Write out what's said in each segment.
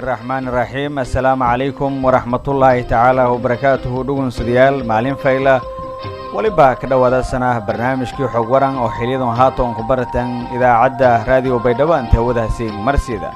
raxmaani raxiim assalaamu calaykum waraxmatullaahi tacaala wabarakaatuhu dhugunsadayaal maalin fayla weliba ka dhowaada sanah barnaamijkii xog waran oo xiliyadan haatan ku baratan idaacadda raadiyo baydhabo anta hawadaasi marsiida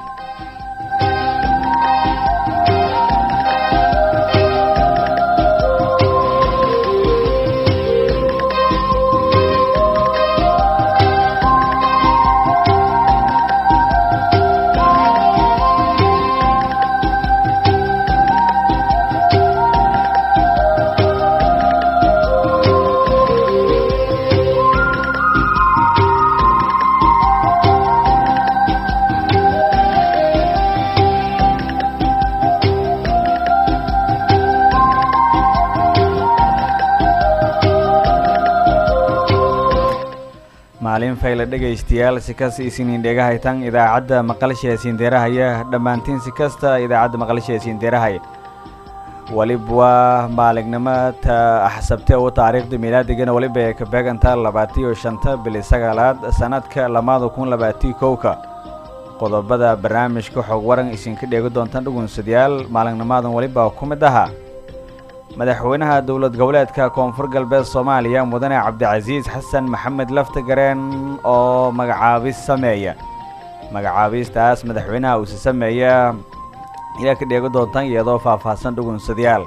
maalin fayla dhegaystayaal si kasta isiniin dhegahaytan idaacadda maqalsha siindeerahaya dhammaantiin si kasta idaacadda maqalsha siindeerahaya waliba waa maalignimo ta axsabte u taariikhda milaadigana weliba ay ka beegantaa labaatiyo shanta bili sagaalaad sanadka lamaada kun labaatiyo kowka qodobada barnaamijka xog waran isinka dheegi doontaan dhugunsadayaal maalignimadan weliba ku mid ahaa madaxweynaha dowlad goboleedka koonfur galbeed soomaaliya mudane cabdicasiis xasan maxamed laftagareen oo magacaabis sameeya magacaabistaas madaxweynaha uuse sameeya ayaa ka dheegi doontaan iyadoo faahfaahsan dhugunsadayaal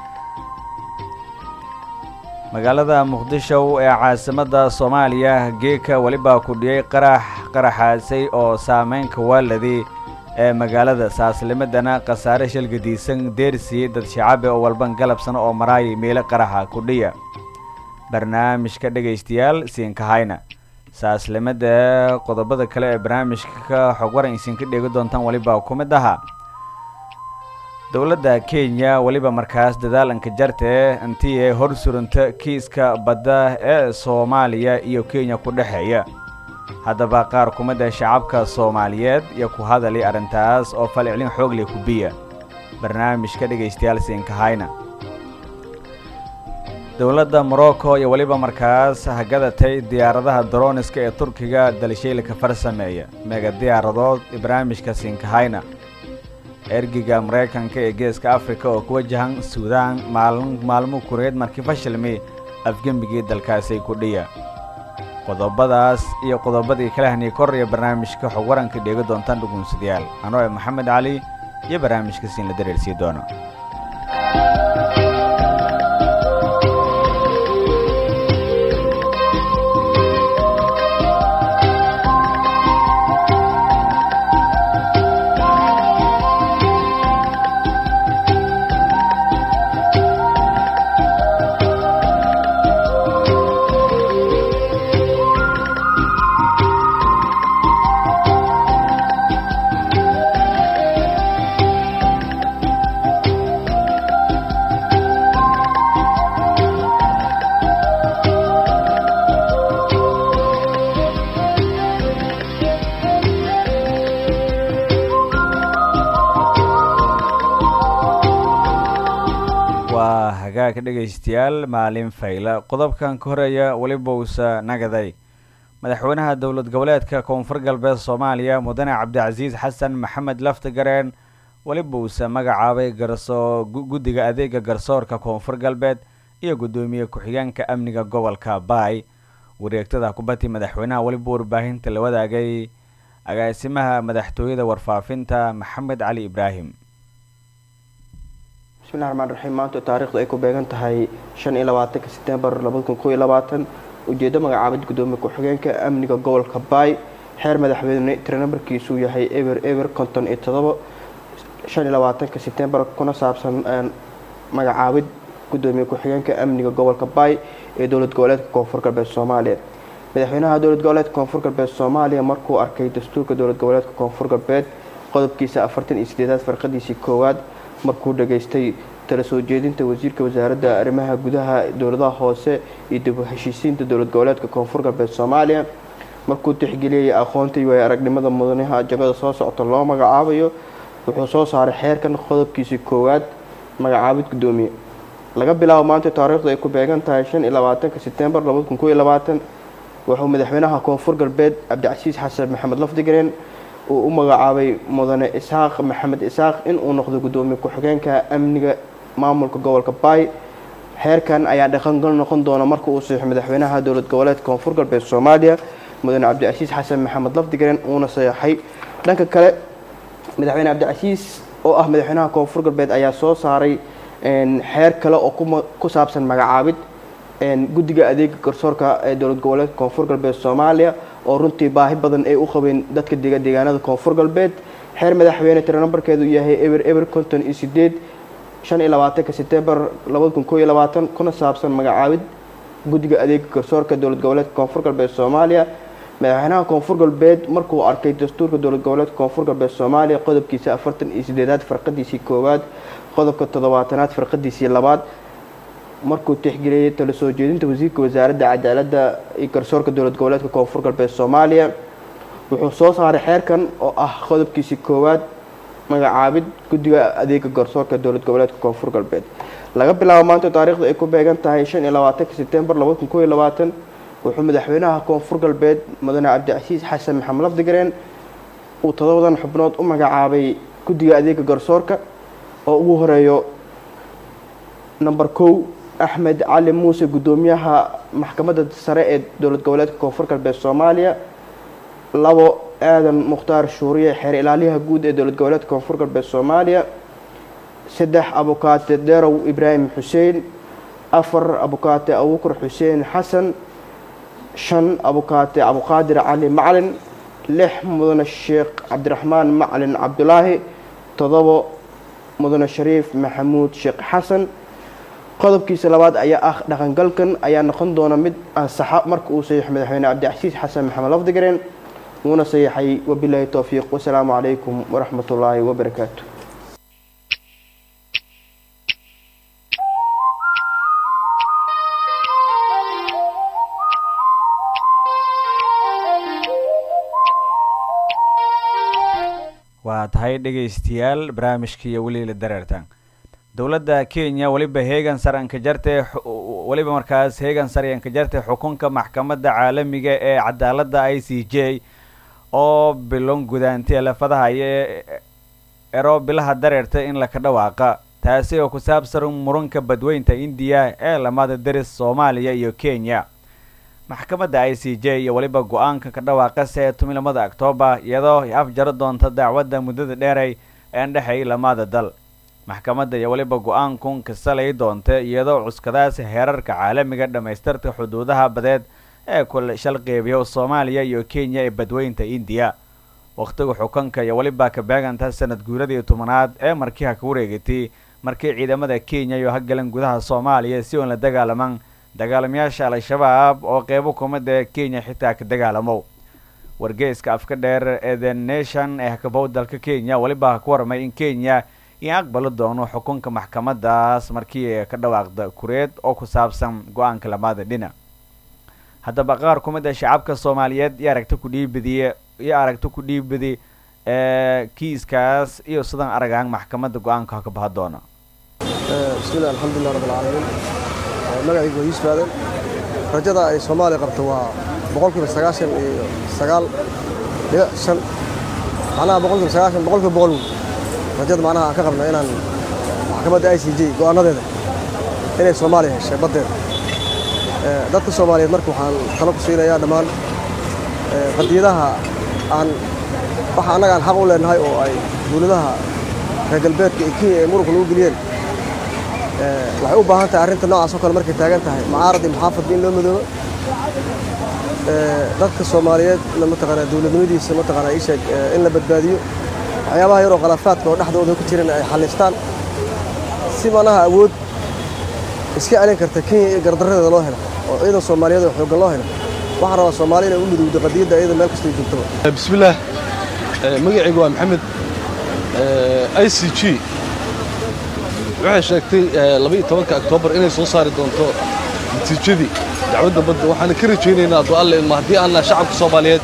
magaalada muqdisho ee caasimadda soomaaliya geeka weliba kudhiyey qarax qaraxaasay oo saameynka waaladii ee magaalada saaslimadana khasaare shalgadiisan deersiiyey dad shacabe oo walban galabsan oo maraayay meelo qaraxa kudhiya barnaamijka dhegaystayaal siinkahayna saaslimada qodobada kale ee barnaamijka xog waran isinka dheegi doontaan weliba ku mid ahaa dowladda kenya weliba markaas dadaalanka jartee intii ee hor surunta kiiska badda ee soomaaliya iyo kenya ku dhexeeya haddaba qaar ku mid a shacabka soomaaliyeed iyo ku hadali arrintaas oo falcelin xoog leh kubiya barnaamijka dhegaystayaal siinkahayna dowladda morocco iyo weliba markaas hagadatay diyaaradaha daroniska ee turkiga dalshiilka farsameeya meega diyaaradood barnaamijka siinkahayna ergiga maraykanka ee geeska afrika oo ku wajahan suudaan maalmo kureed markii fashilmi afgembigii dalkaasay kudhiya qodobadaas iyo qodobadii kala haniy kor iyo barnaamijka xog waranka dheegi doontaan dhugunsadayaal anoo e maxamed cali iyo barnaamijka siin la dareersii doono waa hagaagka dhegaystayaal maalin fayla qodobkan ka horeeya weliba uusa nagaday madaxweynaha dowlad goboleedka koonfur galbeed soomaaliya mudane cabdicasiis xasan maxamed laftagareen weliba uusa magacaabay garsoo guddiga adeega garsoorka koonfur galbeed iyo guddoomiye ku-xigeenka amniga gobolka baay wareegtada kubadii madaxweynaha weliba warbaahinta la wadaagay agaasimaha madaxtooyada warfaafinta maxamed cali ibraahim bismillahi raxmaan raxiim maanta taariikhdu ay ku beegan tahay shan iyo labaatanka setembar labada kun kow iyo labaatan ujeeddo magacaabid guddoomiye ku-xigeenka amniga gobolka baay xeer madaxweyne tira nambarkiisuu yahay eber eber konton iyo todobo shan iyo labaatanka setembar kuna saabsan magacaabid guddoomiye ku-xigeenka amniga gobolka baay ee dowlad goboleedka koonfur galbeed soomaaliya madaxweynaha dowlad goboleedka koonfur galbeed soomaaliya markuu arkay dastuurka dowlad goboleedka koonfur galbeed qodobkiisa afartan iyo sideedaad farqadiisii koowaad markuu dhageystay tala soo jeedinta wasiirka wasaaradda arrimaha gudaha dowladaha hoose iyo dib u heshiisiinta dowlad goboleedka koonfur galbeed soomaaliya markuu tixgeliyay aqoonta iyo aragnimada mudanaha jagada soo socota loo magacaabayo wuxuu soo saaray xeerkan qodobkiisii koowaad magacaabid guddoomiye laga bilaabo maanta taariikhdu ay ku beegan tahay shan iyo labaatanka setembar labada kun kow iyo labaatan wuxuu madaxweynaha koonfur galbeed cabdicasiis xasan maxamed lafdigareen uu u magacaabay mudane isxaaq maxamed isxaaq in uu noqdo guddoomiye ku-xigeenka amniga maamulka gobolka baay xeerkan ayaa dhaqangal noqon doona marka uu saxiixo madaxweynaha dowlad goboleedka koonfur galbeed soomaaliya mudane cabdicasiis xasan maxamed lafdigaren uuna saxeixay dhanka kale madaxweyne cabdicasiis oo ah madaxweynaha koonfur galbeed ayaa soo saaray xeer kale oo ku saabsan magacaabid guddiga adeega garsoorka ee dowlad goboleedka koonfur galbeed soomaaliya oo runtii baahi badan ay u qabeen dadka dega deegaanada koonfur galbeed xeer madaxweyne tiro nambarkeedu yahay eber eber konton iyo sideed shan iyo labaatanka setembar labada kun koo iyo labaatan kuna saabsan magacaabid guddiga adeega garsoorka dowlad goboleedka koonfur galbeed soomaaliya madaxweynaha koonfur galbeed markuu arkay dastuurka dowlad goboleedka koonfur galbeed soomaaliya qodobkiisa afartan iyo sideedaad farqadiisii koowaad qodobka toddobaatanaad farqadiisii labaad markuu tixgeliyay tala soo jeedinta wasiirka wasaaradda cadaaladda iyo garsoorka dowlad goboleedka koonfur galbeed soomaaliya wuxuu soo saaray xeerkan oo ah qodobkiisii koowaad magacaabid guddiga adeega garsoorka dowlad goboleedka koonfur galbeed laga bilaabo maanta taariikhda ay ku beegan tahay shan iyo labaatanka setembar labada kun koo iyo labaatan wuxuu madaxweynaha koonfur galbeed mudane cabdicasiis xasan maxamed lafdigareen uu todobadan xubnood u magacaabay guddiga adeega garsoorka oo ugu horeeyo number kow axmed cali muuse guddoomiyaha maxkamadda sare ee dowlad goboleedka koonfur galbeed soomaaliya labo aadan mukhtaar shuuriye xeer ilaaliyaha guud ee dowlad goboleedka koonfur galbeed soomaaliya saddex abukaate derow ibraahim xuseen afar abukaate abuukar xuseen xasan shan abukaate abuqaadir cali macalin lix mudane sheekh cabdiraxmaan macalin cabdulaahi todobo mudane shariif maxamuud sheekh xasan qodobkiisa labaad ayaa ah dhaqangalkan ayaa noqon doona mid ansaxa marka uu saxiixo madaxweyne cabdicasiis xasan maxamed lafdigareen wuuna saxiixay wabilaahi towfiiq wasalaamu calaykum waraxmat ullaahi wabarakaatu waa tahay dhegaystayaal barnaamijkii weli la dareertaan dowladda kenya weliba heegan saranka jarte weliba markaas heegan saryanka jarte xukunka maxkamadda caalamiga ee cadaaladda i c j oo bilon gudaantay lafadaha iyo ero bilaha dareerta in laka dhawaaqa taasi oo ku saabsan muranka badweynta indiya ee lamada deris soomaaliya iyo kenya maxkamadda i c j iyo weliba go-aanka ka dhawaaqase ee tumilamada octoobar iyadoo afjaro doonta dacwadda muddada dheeray een dhexay lamada dal maxkamadda iyo weliba go-aankun kasalay doonta iyadoo cuskadaas heerarka caalamiga dhammaystirta xuduudaha badeed ee kula shalqeybiya soomaaliya iyo kenya ee badweynta indiya wakhtiga xukunka iyo weliba ka beeganta sanad guuradii tobanaad ee markiiha ka wareegatay markii ciidamada kenya iyo hagalan gudaha soomaaliya si uun la dagaalaman dagaalamayaasha al-shabaab oo qeybo kumida kenya xitaa ka dagaalamo wargeyska afka dheer ee the nation ee hakabow dalka kenya weliba ku warmay in kenya in aqbali doono xukunka maxkamadaas markii ka dhawaaqda kureed oo ku saabsan go-aanka lamada dhinac haddaba qaar ku mid a shacabka soomaaliyeed iyo aragti ku dhiibadiye iyo aragti ku dhiibadi ee kiiskaas iyo sidan aragaan maxkamadda go-aanka ka baha doona bismillahi alxamdulilah rabbi alcaalamiin magacaygu waa yuusuf aadan rajada ay soomaaliya qabto waa boqolkiiba sagaashan iyo sagaal dhibic shan macnaha boqolkiiba sagaashan boqolkiiba boqol wey rajada macnaha aan ka qabno inaan maxkamadda i c j go'aanadeeda inay soomaaliya heshay baddeeda dadka soomaaliyeed marka waxaan talo ku siinayaa dhammaan qadiyadaha aan waxa annaga aan xaq u leenahay oo ay dowladaha reer galbeedka iyo kenya ay muruqa lagu geliyeen waxay u baahan tahay arrinta noocaas oo kale markay taagan tahay mucaarad iyo muxaafadba in loo madoobo dadka soomaaliyeed mataqaanaa dowladnimadiisa mataqaanaa ii sheeg in la badbaadiyo waxyaabaha yaroo khilaafaadka oo dhexdooda ku jiran ay xallistaan si manaha awood iska celin karta kenya iyo gardarradeeda loo helo oo ciidan soomaaliyeed oo xooggan loo helo waxaan rabaa soomaali inay u midowdo qadiyadda iyada meel kastay joogtaba bismillaah magacaygu waa maxamed i c g waxay sheegtay labaiyo tobanka oktoobar inay soo saari doonto natiijadii dacwadda badda waxaana ka rajaynaynaa hadduu alle ilma haddii aanna shacabka soomaaliyeed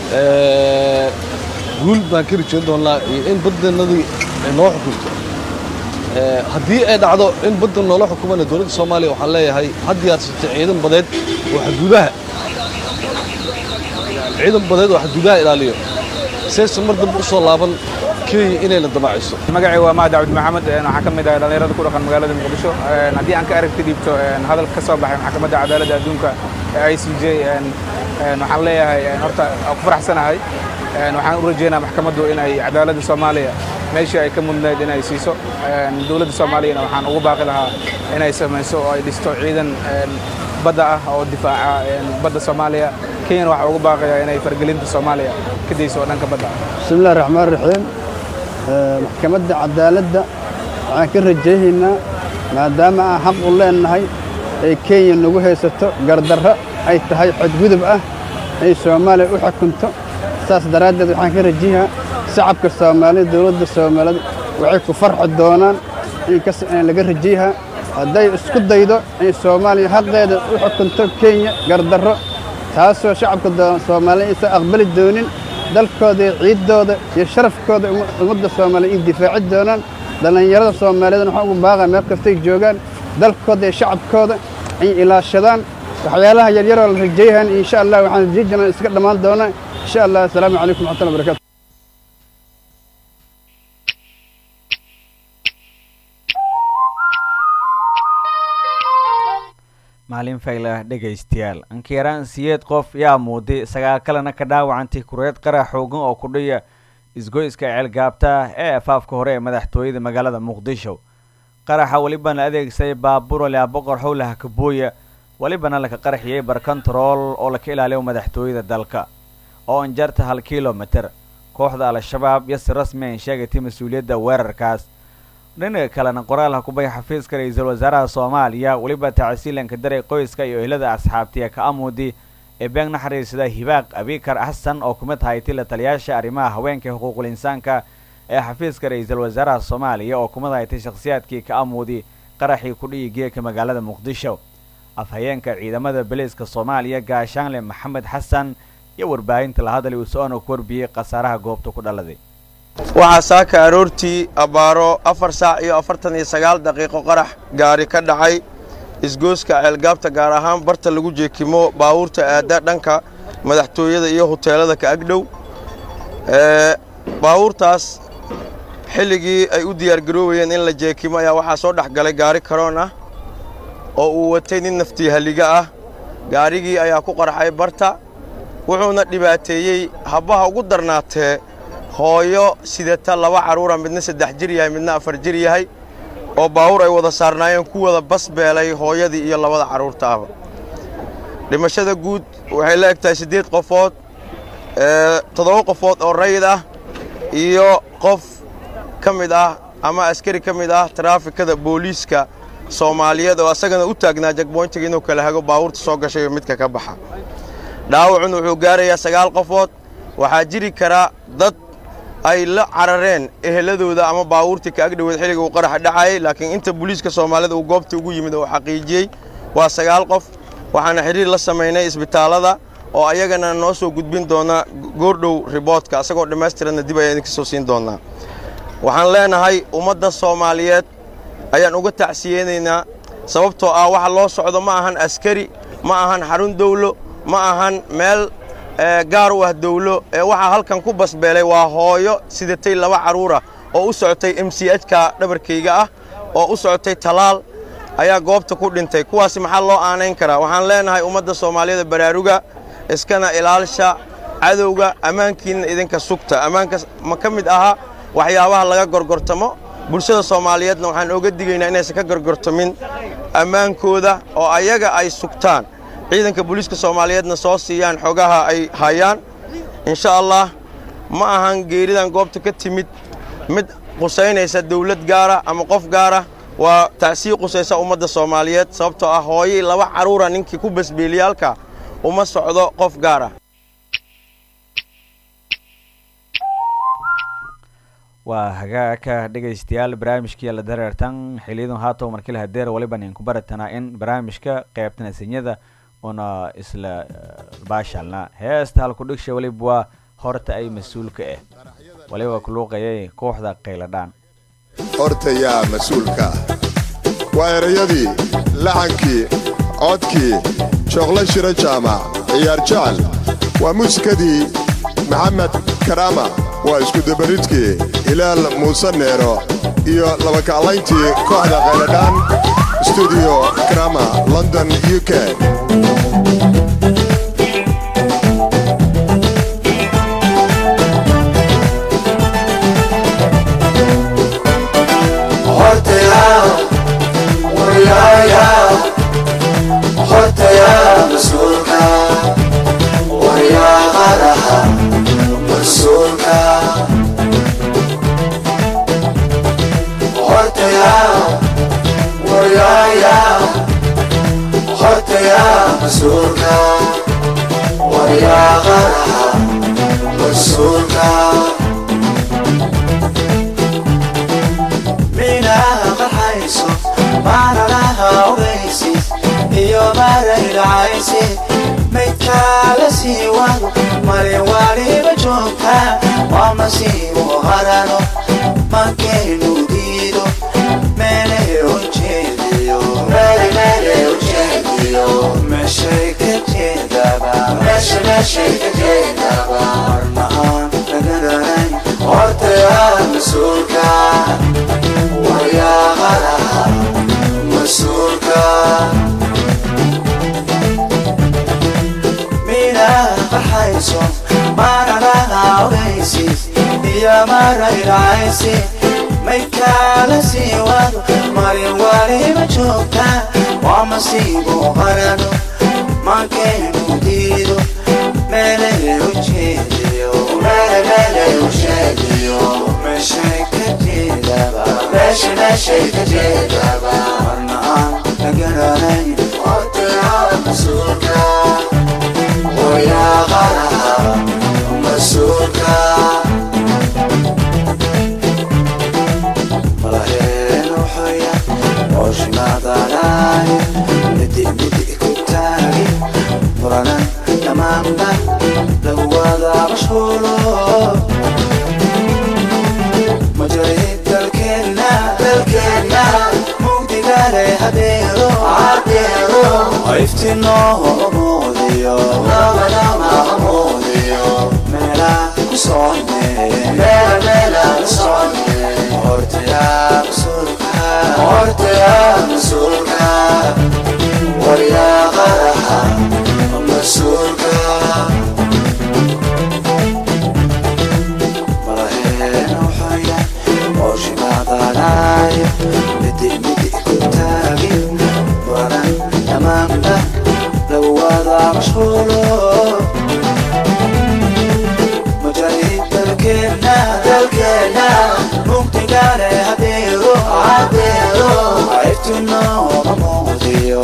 guul baan ka rajayn doonnaa iyo in baddannadii ay noo xukunto haddii ay dhacdo in badda noola xukumana dowladda soomaaliya waxaan leeyahay had diyaarsatay ciidan badeed oo xaduudaha ciidan badeed oo xaduudaha ilaaliyo saysan mar dambe u soo laaban kenya inayna damaaciso magacay waa mahad cabdi maxamed waxaan ka mid ahay dhallinyarada ku dhaqan magaalada muqdisho haddii aan ka aragti dhiibto hadal ka soo baxay maxkamadda cadaaladda adduunka ee i c j waxaan leeyahay horta ku faraxsanahay waxaan u rajeynaa maxkamaddu inay cadaaladda soomaaliya meeshii ay ka mudnayd inay siiso dowladda soomaaliyana waxaan ugu baaqi lahaa inay samayso oo ay dhisto ciidan badda ah oo difaaca badda soomaaliya kenyana waxaa ugu baaqayaa inay fargelinta soomaaliya ka dayso oo dhanka badda bismillahi raxmaan raxiim maxkamadda cadaaladda waxaan ka rajaynaynaa maadaama aan xaq u leennahay ay kenya nagu haysato gardarro ay tahay xadgudub ah inay soomaaliya u xukunto saas daraaddeed waxaan ka rajayaa shacabka soomaalida dowladda soomaalida waxay ku farxi doonaan inkas in laga rajayahaa hadday isku daydo in soomaaliya xaqeeda u xukunto kenya gardarro taasoo shacabka soomaaliya aysan aqbali doonin dalkooda iyo ciiddooda iyo sharafkooda ummadda soomaaliya in difaaci doonaan dhallinyarada soomaaliyeedna waxaan ugu baaqaa meel kastay joogaan dalkooda iyo shacabkooda ay ilaashadaan waxyaalaha yaryaroo la rajayahan insha allah waxaan rajay jirnaa iska dhammaan doonaa insha allah assalaamu calaykum waxmatullahi barakatu maalin faylah dhegaystayaal ankiiraan siyeed qof yaa muuday sagaal kalena ka dhaawacantay kureed qarax xoogan oo ku dhiya isgoyska ceelgaabta ee afaafka hore ee madaxtooyada magaalada muqdisho qaraxa welibana adeegsaday baabuur lea boqor howlaha kabooya welibana laka qaraxiyey barkontarool oo laka ilaaliyo madaxtooyada dalka oo anjarta hal kilomitir kooxda al-shabaab yasi rasmi an sheegatay mas-uuliyadda weerarkaas dhinaca kalena qoraalha kubay xafiiska ra-iisul wasaaraha soomaaliya weliba tacsiilanka daray qoyska iyo ehlada asxaabtiya ka amuudi ee beeg naxariisada hibaaq abikar xasan oo kumid haytay la taliyaasha arrimaha haweenka xuquuqul insaanka ee xafiiska ra-iisul wasaaraha soomaaliya oo kumid haytay shakhsiyaadkii ka amuudi qaraxii kudhiyi geeka magaalada muqdisho afhayeenka ciidamada beliiska soomaaliya gaashaanle maxamed xasan iyo warbaahinta la hadlay uu so-aan ku warbiyey khasaaraha goobta ku dhaladay waxaa saaka aroortii abbaaro afar saac iyo afartan iyo sagaal daqiiqo qarax gaari ka dhacay isgooska ceelgaabta gaar ahaan barta lagu jeekimo baabuurta aadda dhanka madaxtooyada iyo huteelada ka agdhow baabuurtaas xilligii ay u diyaargaroobayeen in la jeekimo ayaa waxaa soo dhex galay gaari karoon ah oo uu watay nin naftii halliga ah gaarigii ayaa ku qarxay barta wuxuuna dhibaateeyey habbaha ugu darnaatee hooyo sidata laba carruura midna saddex jir yahay midna afar jir yahay oo baawur ay wada saarnaayeen ku wada basbeelay hooyadii iyo labada carruurta ahba dhimashada guud waxay la eg tahay siddeed qofood toddoba qofood oo rayid ah iyo qof ka mid ah ama askari ka mid ah taraafikada booliiska soomaaliyeed oo asagana u taagnaa jagboyntiga inuu kala hago baawurta soo gashay iyo midka ka baxa dhaawacun wuxuu gaarayaa sagaal qofood waxaa jiri kara dad ay la carareen eheladooda ama baawuurtii ka agdhoweed xilliga uu qaraxa dhacayay laakiin inta booliiska soomaalida uu goobta ugu yimid oo xaqiijiyey waa sagaal qof waxaana xidhiir la samaynay isbitaallada oo ayagana noo soo gudbin doona goordhow riboodka asagoo dhammaystiranna dib ayaan idinka soo siin doonaa waxaan leenahay ummadda soomaaliyeed ayaan uga tacsiyeynaynaa sababtoo ah waxa loo socdo ma ahan askari ma ahan xarun dawlo ma ahan meel gaar u ah dawlo ee waxaa halkan ku basbeelay waa hooyo sidatay laba carruura oo u socotay m c h-ka dhabarkayga ah oo u socotay talaal ayaa goobta ku dhintay kuwaasi maxaa loo aanayn karaa waxaan leenahay ummadda soomaaliyada baraaruga iskana ilaalsha cadowga ammaankiinna idinka sugta ammaanka ma ka mid aha waxyaabaha laga gorgortamo bulshada soomaaliyeedna waxaan oga digaynaa inaysan ka gorgortamin ammaankooda oo ayaga ay sugtaan ciidanka booliiska soomaaliyeedna soo siiyaan xogaha ay hayaan insha allah ma ahan geeridan goobta ka timid mid qusaynaysa dawlad gaara ama qof gaara waa tacsii qusaysa ummadda soomaaliyeed sababtoo ah hooyay laba carruura ninkii ku basbeeliyaalka uma socdo qof gaara waa hagaagka dhegaystayaal barnaamijkii la dareertan xiliyadan haatow markii la hadeer waliba nin ku baratanaa in barnaamijka qaybtana sinyada una isla baashalna heesta halku dhigsha waliba waa horta ay mas-uulka ah waliba kuluuqayay kooxda qayladhaan horta yaa mas-uulka ah waa erayadii laxankii codkii jooqlo shiro jaamac ciyaar jecel waa muusikadii maxamed karaama waa iskudabaridkii hilaal muuse neero iyo labakaclayntii kooxda khayladhaan stuudiyo karama london u k maydkaala sii wado marin waliba joogta waa masiibo harano mankeenu diido meele ujeediyo meeshay ka jeedaba marna aan lagaranayn hortayaa mas-uulka waryaaqadaha mas-uulka farxayso maranaha ogaysis iyo marayracaysi maydkaala sii wado marin waliba joogta waa masiibo qarano mankeenu diido meele ujeediyo meeshay ka jeedaba marna aan la garanayn mas-uulka malaheen wuxuya ooshimaadanaay midi midi ku taagi muranan dhammaanba lagu wada mashhuulo majarid dalkeenna dalkeenna mugdigale hadeero hadeero iftinoo muudiyo meela ku soconne meela ku soconne hortayaa mas-uulka hortayaa mas-uulka waryaaqadaha mas-uulka malaheen wuxuya ooshimaadanaay midi midi ku taagi muranan dhammaanba lagu wada mashhuulo majarid dalkeenna dalkeenna mugdigale hadeero hadeero iftinoma muudiyo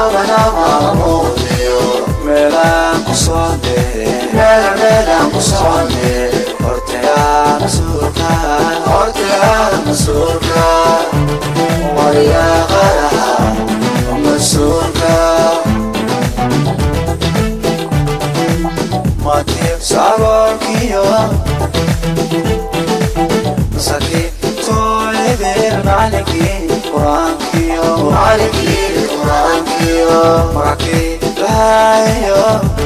meelaan ku soone meelaan ku soone hortayaa mas-uulka hortayaa mas-uulka waryaaqadaha mas-uulka matib sagoolkiyo masakii tooyadeen macalinkii qur-aankiyo macalinkii qur-aankiyo magakii lahayo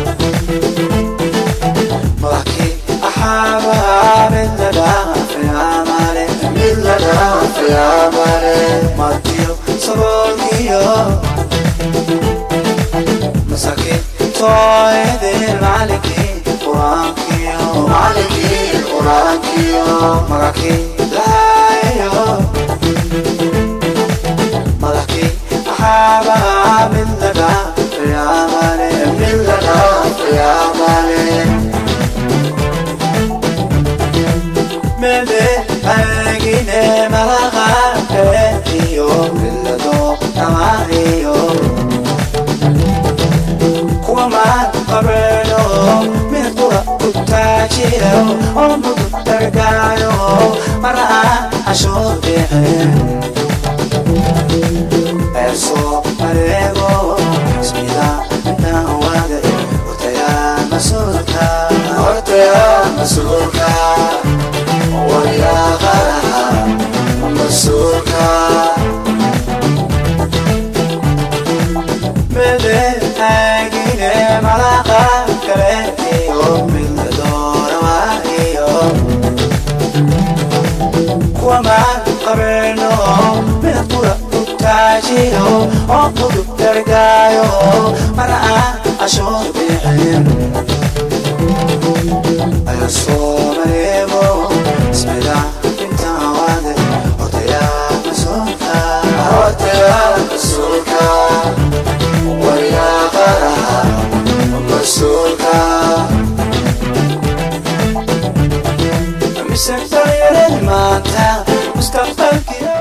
magakii axaabaa mid la dhaafiamale mid la dhaafiamale matiyo sagoolkiyo masakii tooyadeen macalinkii qur-aankiyo macalinkii qur-aankiyo magakii lahayo madakii axaabaa mid la dhaafiamale mid la dhaafiamale mede agine malaqae iyo ilado amaiyo kuwamaan qabeeno mid qura ku taajiro oo mudu dargaayo mara aan cashoo bixin eesoo mareego ismida inaan wada hortayaa mas-uulka hortayaa mas-uulka waryaaqadaha mas-uulka mede agine malaqa kale iyo midla doora waayo oo fudud dargaayo mana aan cashuur bixin ayo soo mareego ismida intaan waade hortayaa mas-uulka hortayaa mas-uulka wariyaa qaraha mas-uulka mise dhalinyaradi maanta mustaqbalkiyo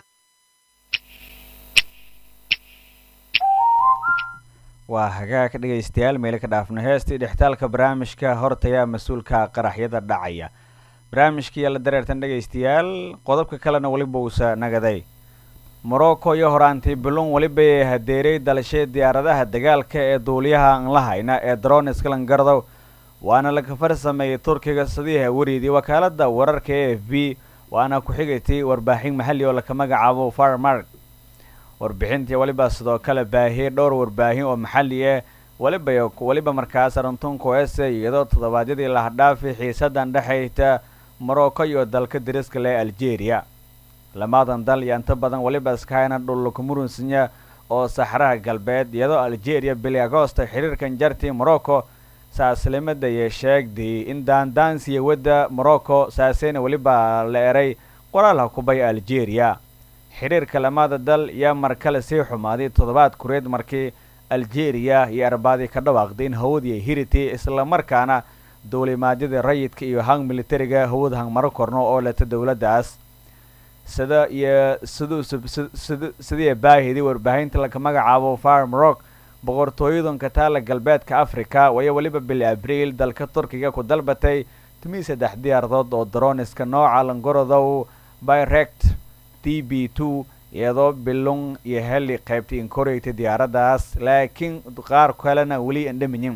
waa hagaag dhegaystayaal meelo ka dhaafno heestii dhextaalka barnaamijka hortaya mas-uulka qaraxyada dhacaya barnaamijkii la dareertan dhegaystayaal qodobka kalena weliba uusa nagaday morocco iyo horaantii bilun weliba ee hadeeray dalashee diyaaradaha dagaalka ee duuliyaha aan la hayna ee drones kalangardow waana la kafar sameeyey turkiga sadiiha wariidii wakaalada wararka e f b waana ku-xigaytay warbaaxin maxalli oo laka magacaabo farmark warbixintii weliba sidoo kale baahiyey dhowr warbaahin oo maxalli ah weliba weliba markaas aruntunku ese iyadoo toddobaadyadii lahadhaafi xiisadan dhexayta morocco iyo dalka dariska leh algeria lamadan dal iyo inta badan weliba iskahayna dhullakamurunsanya oo saxraha galbeed iyadoo algeria bili agosta xiriirkan jartii morocco saaslimada iyo sheegday in daandaansiya wadda morocco saaseyna weliba la eray qoraalha kubay algeria xiriirka lamada dal yaa mar kale sii xumaaday toddobaad kureed markii algeria iyo arbaadii ka dhawaaqday in hawadii hirity islamarkaana duulimaadyada rayidka iyo hang militariga hawad hangmaro korno oo leta dowladdaas sida iyo siduu sidii baahidii warbaahinta laka magacaabo farm rock boqortooyadanka taala galbeedka africa waya weliba bil abriil dalka turkiga ku dalbatay tumii saddex diyaaradood oo droniska nooca langorodow byrect t b two iyadoo bilung iyo heli qaybtay inkoreytay diyaaraddaas laakiin qaar kalena weli andhamiyin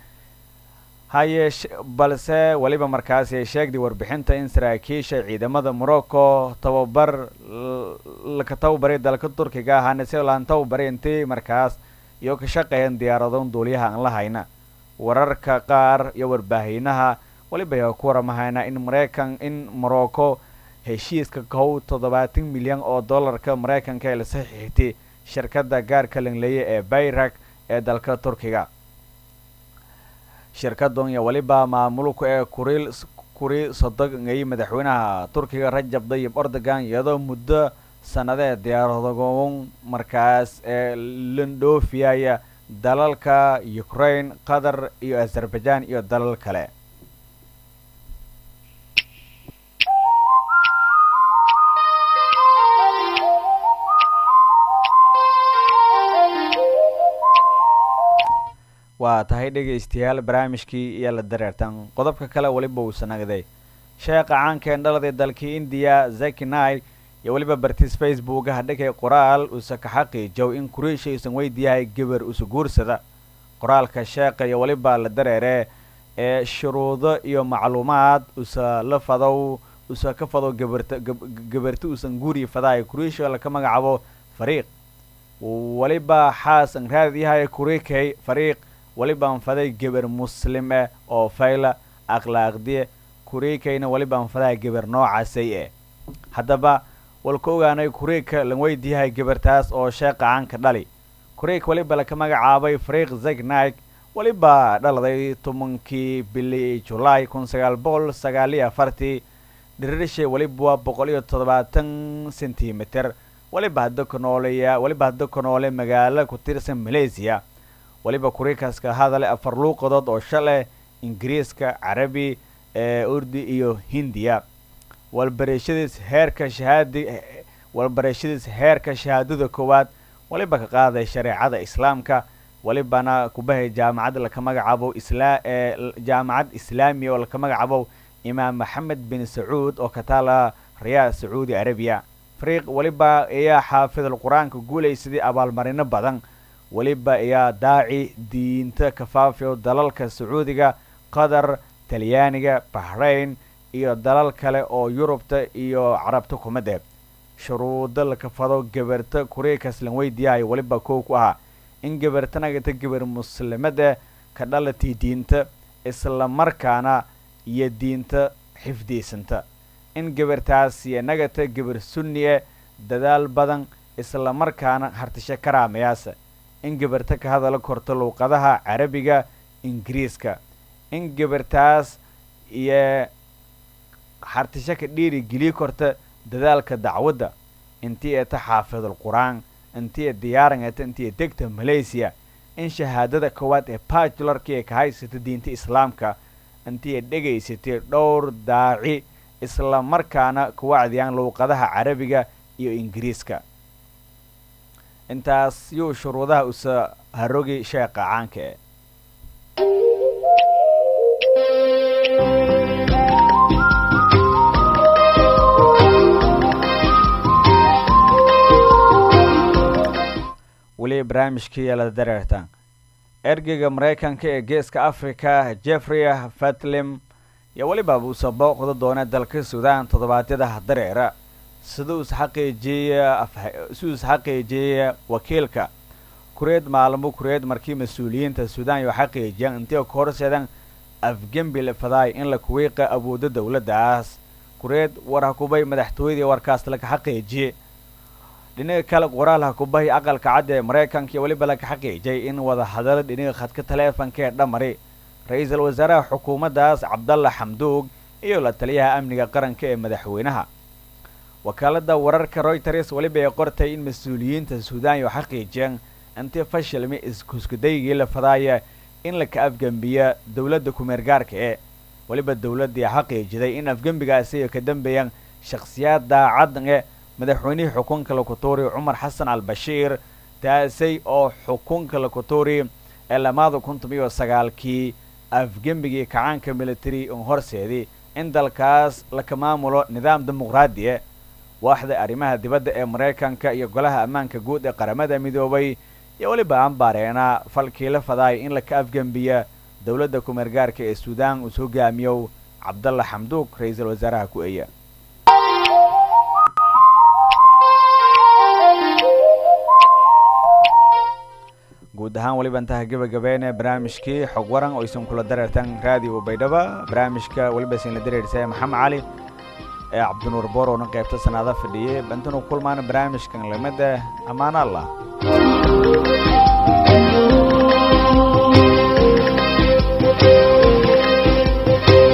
hayeeshe balse weliba markaasi ay sheegday warbixinta in saraakiisha ciidamada morocco tababar laka tababaray dalka turkiga ahaana si laan tababaray intii markaas iyo ka shaqeeyeen diyaaradoon duuliyaha aan la hayna wararka qaar iyo warbaahiinaha weliba ayaa ku waramahayna in maraykan in morocco heshiiska kow toddobaatan milyan oo dollarka maraykanka ee la saxiixtay shirkadda gaarka langleeye ee bayrak ee dalka turkiga shirkadan iyo weliba maamulku ee kuriil kuri sodogay madaxweynaha turkiga rajab dayib erdogan iyadoo muddo sanadee diyaaradoon markaas ee landhoofiyaya dalalka ukraine qatar iyo azerbaijan iyo dalal kale waa tahay dhegaystayaal barnaamijkii iyo la dareertan qodobka kale weliba uu sanagday sheekha caankeen dhaladii dalkii indiya zaki naik iyo weliba bartiis facebook hadhigay qoraal usa ka xaqiijow in kuriisha uusan weydiyahay gebar usa guursada qoraalka sheekha iyo weliba la dareere ee shuruudo iyo macluumaad usa la fadow usa ka fadow gabarta gabarti uusan guuri fadahay kuriisha laka magacaabo fariiq weliba xaas an raadyahay kurikay fariiq welibaan faday geber muslim eh oo fayla akhlaaqdiye kuriikayna welibaan fadaa geber noocaasay eh haddaba walka ogaanay kuriika lan weydiyahay gebartaas oo sheeqa caanka dhali kuriik weliba laka magacaabay fariiq zegnaik weliba dhaladay tobankii bili julaay kun sagaal boqol sagaaliyo afartii dhiririshay weliba waa boqol iyo toddobaatan sentimitir weliba hadda ku nooleya weliba hadda ku noole magaalo ku tirsan malaysiya weliba kuriikaska hadale afar luuqadood oo shaleh ingiriiska carabi ee urdi iyo hindiya walbarashadiis heerka shahaadi walbarashadiis heerka shahaadada koowaad weliba ka qaaday shareecada islaamka welibana kubahay jaamacad laka magacaabo isla ee jaamacad islaamiya oo laka magacaabo imaam maxamed bin sacuud oo ka taala riyaad sacuudi arabiya fariiq weliba ayaa xaafidal qur-aanka guulaysadii abaalmarino badan weliba ayaa daaci diinta kafaafiyo dalalka sacuudiga qatar talyaaniga bahrain iyo dalal kale oo yurubta iyo carabta kumade shuruudo lakafado gabarta kuriikas lan weydiyahay weliba kow ku ahaa in gabarta nagata gabar muslimada ka dhalatii diinta islamarkaana iyo diinta xifdiysanta in gabartaas iyo nagata gabar sunni e dadaal badan isla markaana hartishe karaamayaasa in gabarta ka hadala korto luuqadaha carabiga ingiriiska in gabartaas iyo hartishe ka dhiiri geliyi korta dadaalka dacwadda intii eta xaafidul qur-aan intii diyaaran eta intii degta malaysia in shahaadada koowaad ee bajularka ee ka haysata diinta islaamka intii dhegaysatay dhowr daaci isla markaana ku wacdiyaan luuqadaha carabiga iyo ingiriiska intaas yuu shuruudaha usa harogi sheeqa caanka e weli barnaamijkii yeelada dareertaan ergeyga maraykanka ee geeska africa jeffrey fatlim iyo weliba uuse booqda doona dalka suudaan toddobaadyada dareera sida uus xaqiijiyey si uus xaqiijiyey wakiilka kureed maalmo kureed markii mas-uuliyiinta suudaan iyo xaqiijiyaan intii ka horseedan afgembi la fadaay in la kuwiiqa awoodda dowladdaas kureed war hakubay madaxtooyadii warkaas laga xaqiijiyey dhinaga kale qoraal hakubahi aqalka cadda ee maraykanka iyo weliba laga xaqiijiyay in wada hadalo dhinaga khadka taleefanka ee dhamari ra-iisul wasaaraha xukuumaddaas cabdalla xamduug iyo la taliyaha amniga qaranka ee madaxweynaha wakaaladda wararka royters weliba ay qortay in mas-uuliyiinta suudaan iyo xaqiijiyeen intii fashilmi iskuskudaygii la fadaaya in laka afgembiya dowladda kumeergaarka ee weliba dowladdii xaqiijiday in afgembigaasi ay ka dambeeyaan shakhsiyaad daacad e madaxweynihii xukunka lakutuuri cumar xasan al bashiir taasay oo xukunka lakutuuri ee lamaada kuntum iyo sagaalkii afgembigii kacaanka military un horseedii in dalkaas laka maamulo nidaam dimuqraadiya waaxda arrimaha dibadda ee maraykanka iyo golaha ammaanka guud ee qaramada midoobay iyo weliba ambaareena falkii la fadaaya in laka afgembiya dowladda kumeergaarka ee suudaan uus hogaamiyow cabdalla xamduug ra-iisul wasaaraha ku eeya guud ahaan weliba intaha gebagabeene barnaamijkii xog waran oo isan kula dareertan raadiyo baydhaba barnaamijka weliba isinla dareersaya maxamed cali ee cabdinuur boorowna qaybta sanaada fadhiyey bantanu kulmaana barnaamijkan lamida ammaano allah